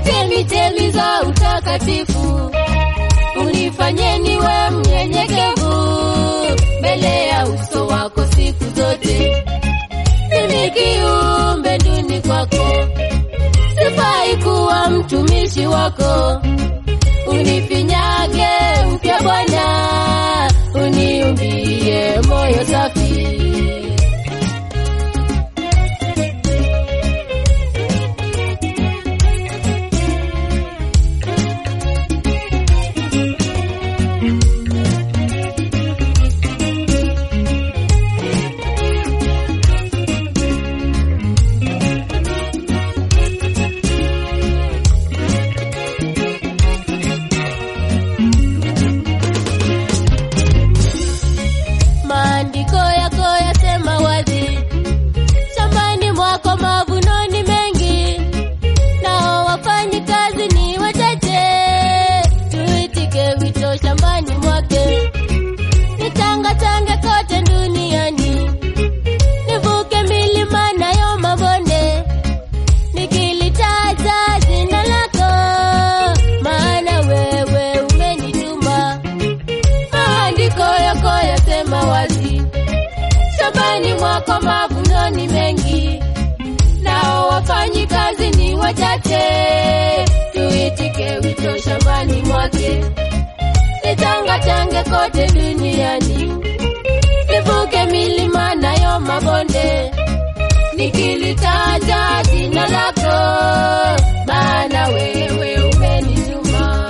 chemichemi za utakatifu, unifanye niwe mnyenyekevu mbele ya uso wako siku zote. Mimi kiumbe duni kwako, sifai kuwa mtumishi wako. Unifinyage upya Bwana, uniumbie moyo safi. Maandiko yako yasema wazi, shambani mwako mavuno ni mengi, nao wafanyi kazi ni wachache. Tuitike wito shambani mwake, nitangatange kote duniani, nivuke milima nayo mabonde, nikilitaja jina lako, maana wewe umenituma maandiko yako yasema wazi, shambani mwako mavuno ni mengi, nao wafanyi kazi ni wachache. Tuitike wito shambani mwake, nitangatange kote duniani, nivuke milima nayo mabonde, nikilitaja jina lako, maana wewe umenituma.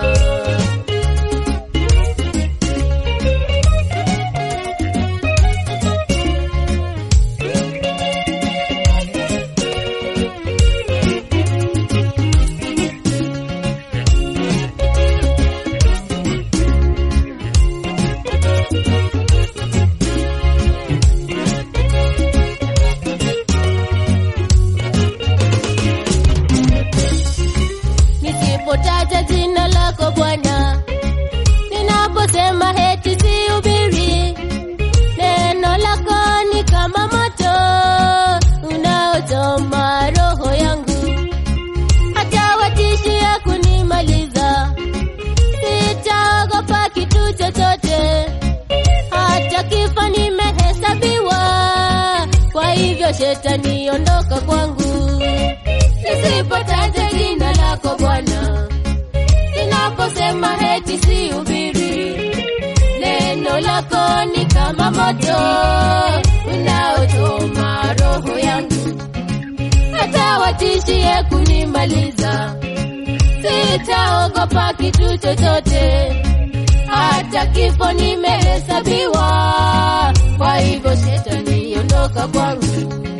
nisipotaja jina lako Bwana, ninaposema heti sihubiri, neno lako ni kama moto unaochoma roho yangu, hata watishia kunimaliza, sitaogopa kitu chochote, hata kifo nimehesabiwa, kwa hivyo shetani ondoka kwangu nisipotaja jina lako Bwana, ninaposema heti sihubiri, neno lako ni kama moto unaochoma roho yangu, hata watishie kunimaliza, sitaogopa kitu chochote, hata kifo nimehesabiwa, kwa hivyo shetani ondoka kwangu.